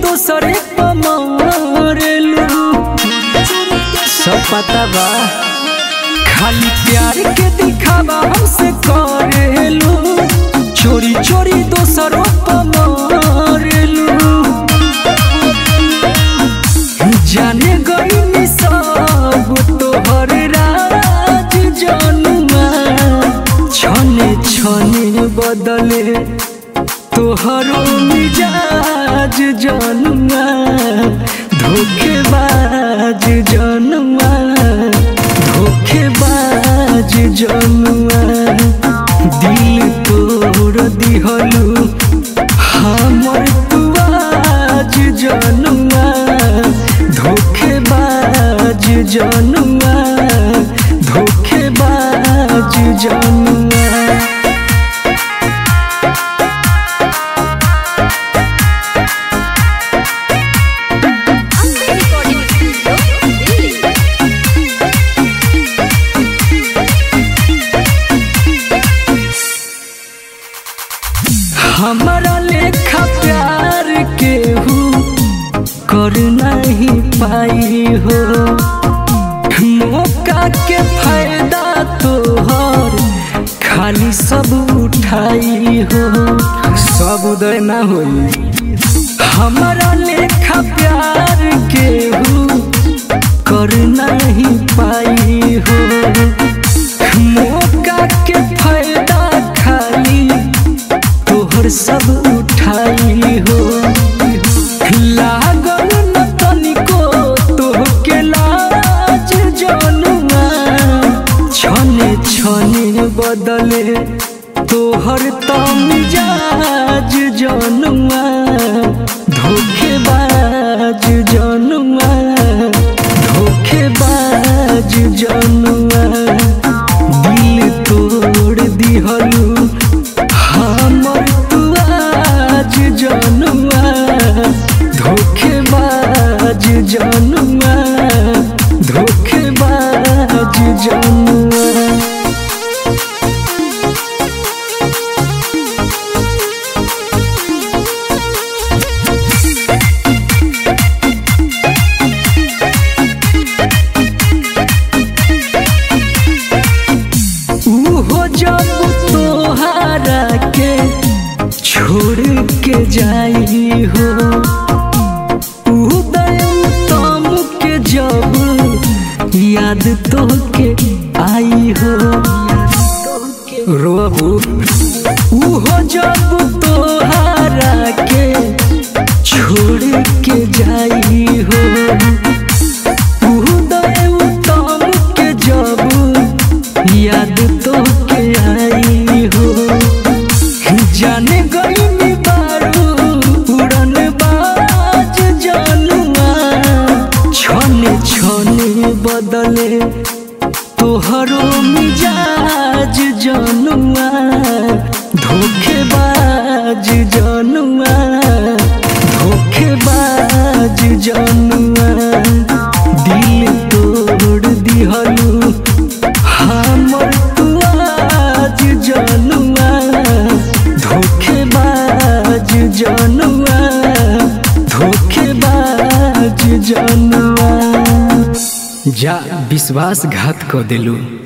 दोसरे पमारेलू सब पता बा खाली प्यार के दिखावा हमसे करेलू चोरी चोरी दोसरों पमारेलू जाने गई सब तोहर राज जनुआ छने छने बदले तोहरो मिजाज जनुआ धोखेबाज जनुआ धोखेबाज जनुआ दिल तोड़ दिहलू हमर तुआज जनुआ धोखेबाज जनुआ धोखेबाज जनुआ Amber Recording Studio, Delhi. हमारा लेखा प्यार केहू कर नहीं पाई हो मौका के फायदा तोहर खाली सब उठाई हो सब उदय ना होई हमारा लेखा प्यार केहू कर नहीं पाई हो मौका के फायदा खाली तोहर सब उठाई हो लागल न तनिको तोहके लाज जनुआ छने छने बदले तोहर तमिजाज जनुआ धोखेबाज जनुआ धोखेबाज जनुआ दिल तोड़ दिहलू हमर तुआज जनुआ धोखेबाज जनुआ धोखेबाज जनुआ उहो जब तोहारा के छोड़ के जाई हो उदय तम के जब याद तो के आई हो रोबू उहो जब तोहारा के छोड़ के जाई हो उदय उत्तम के जब याद तो के आई हो जाने गई बारू उड़न बाज जनुआ छने छने बदले तोहरो मिजाज जनुआ धोखेबाज जनुआ धोखेबाज जनुआ दिल तोड़ दिहलू हमर तुआज जनुआ धोखेबाज जनुआ धोखेबाज जनुआ जा विश्वासघात क दिलू